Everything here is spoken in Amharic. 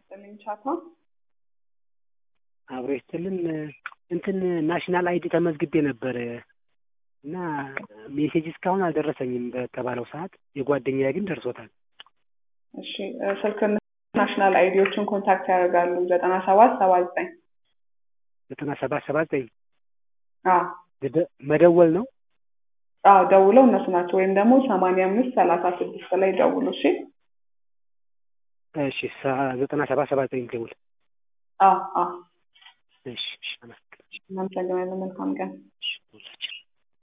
ይስጥልኝ ቻፓ። አብሮ ይስጥልን። እንትን ናሽናል አይዲ ተመዝግቤ ነበር እና ሜሴጅ እስካሁን አልደረሰኝም በተባለው ሰዓት። የጓደኛዬ ግን ደርሶታል። እሺ ስልክ ናሽናል አይዲዎችን ኮንታክት ያደርጋሉ ዘጠና ሰባት ሰባ ዘጠኝ ዘጠና ሰባት ሰባ ዘጠኝ አዎ መደወል ነው። አዎ ደውለው እነሱ ናቸው። ወይም ደግሞ ሰማንያ አምስት ሰላሳ ስድስት ላይ ደውሉ። እሺ እሺ ዘጠና ሰባት ሰባ ዘጠኝ ደውል። አዎ አዎ እሺ እሺ አመሰግናለሁ። እናመሰግናለን። መልካም ቀን። ሁላችን